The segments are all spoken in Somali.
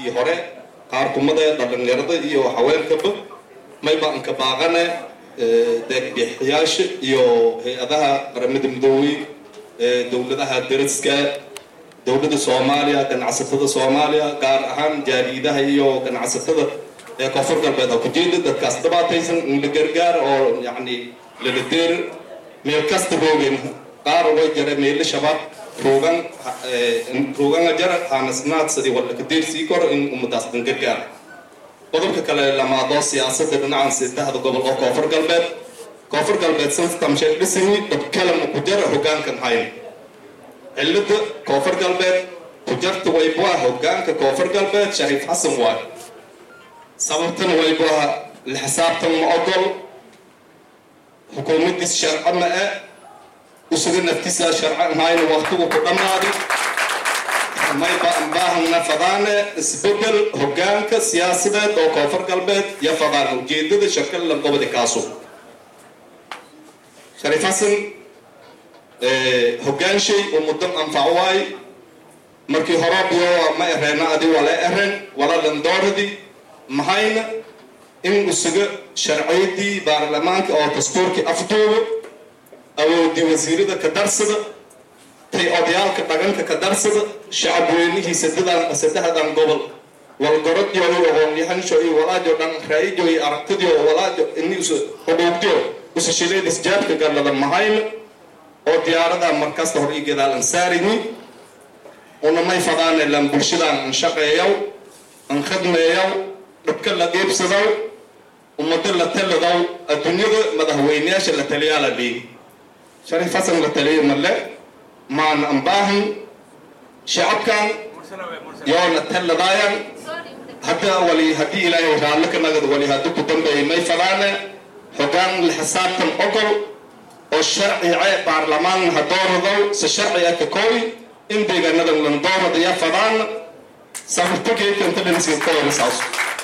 dowladihii hore qaar kumada dhalinyarada iyo haweenkaba mayba anka baaqane deeqbixiyaasha iyo hay-adaha qaramada midoobey dowladaha dariska dowladda soomaaliya ganacsatada soomaaliya gaar ahaan jaariidaha iyo ganacsatada ee koonfur galbeed ha ku jeeda dadkaas dhibaataysan in la gargaar oo yacni lala deer meel kasta roogeen qaar way jare meelo shabaab roogan rooganga jara haanasnaadsadii wala ka deersii koro in ummadaas dhan gargaar qodobka kale lamaadoo siyaasadda dhinacan siintahda gobol oo koonfur galbeed koonfur galbeed santamshe dhisani dhabkalama ku jara hogaankan hayn cilada koonfur galbeed ku jarta waybuah hogaanka koonfur galbeed shariif xasan waay sababtana waybuah la xisaabtan ma ogol xukuumaddiis sharco ma e usuga naftiisa sharco hayna waqtigu ku dhammaaday mayba anbaahana fadaane isbedel hogaanka siyaasadeed oo koonfur galbeed iyo fadaan ujeedada shakalla gobodi kaaso shariif xasan hogaanshay oo muddo anfac waay markii horobiyo ma ereena adi wala eren wala landooradii mahayna in usuga sharciyadii baarlamaanka oo dastuurkii afduubo awoodii wasiirada ka darsada tay odayaalka dhaganka ka darsada shacab weynihii sadadan saddexdan gobol walgorodyo iyo aqoonyahansho iyo walaajo dhan raa'ijo iyo aragtidio walaajo ini usu xuquuqdio usashileedis jaabka gallada mahayna oo diyaarada markasta hor ii gadaalan saarimi una may fadaane lan bulshadan an shaqeeyaw an khadmeeyaw dhabka la geebsadaw ummado la taladaw adduunyada madaxweyneyaasha la taliyaa la dhiigi shariif xasan la taliya male maan an baahan shacabkan yoo la taladaayan hadda wali haddii ilaahay raallo ka nagad wali haddi ku dambeeyay may fadaane hogaan la xisaabtan ogol oo sharcice baarlamaan ha dooradow se sharciga ka kooy in deegaanadan lan dooradaya fadaan sabirtageekantadansinkoodasaas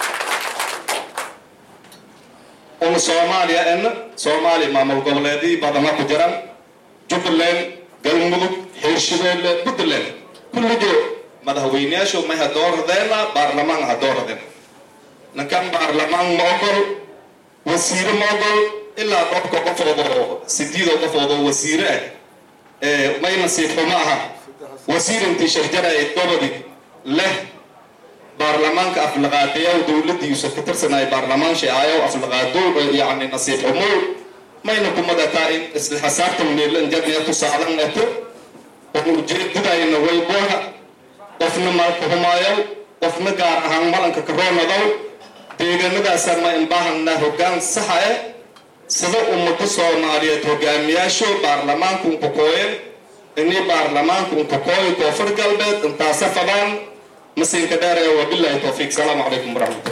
una soomaaliya enna soomaaliya maamul goboleedii badana ku jiran jubbaland galmudug hirshabeelle puntland kulligoo madaxweyneyaashu may ha dooradeena baarlamaan ha dooradeen ninkan baarlamaan ma ogol wasiire ma ogol ilaa dhobka qofood oo sideedoo qofood oo wasiire ah may nasiib xumo aha wasiir intii sharjaraya gobodi leh baarlamaanka aflaqaadayaw dowladiisu ka tirsanaya baarlamaan sheecayow aflaqaadow yacni nasiib xumow mayna kumadataa in isla xisaabtan meelan jadniya tusaalan eto qofna ujeedadayna wayboha qofna malka humaayow qofna gaar ahaan malanka karoonadow deegaanadaasa ma inbaahana hogaan saxa eh sida ummado soomaaliyeed hogaamiyaasho baarlamaanka unkakooyen inii baarlamaanka unkakooyo koonfur galbeed intaasa fadaan masiinka dheer ee wabilahi towfiiq salaamu calaykum waraxmatullah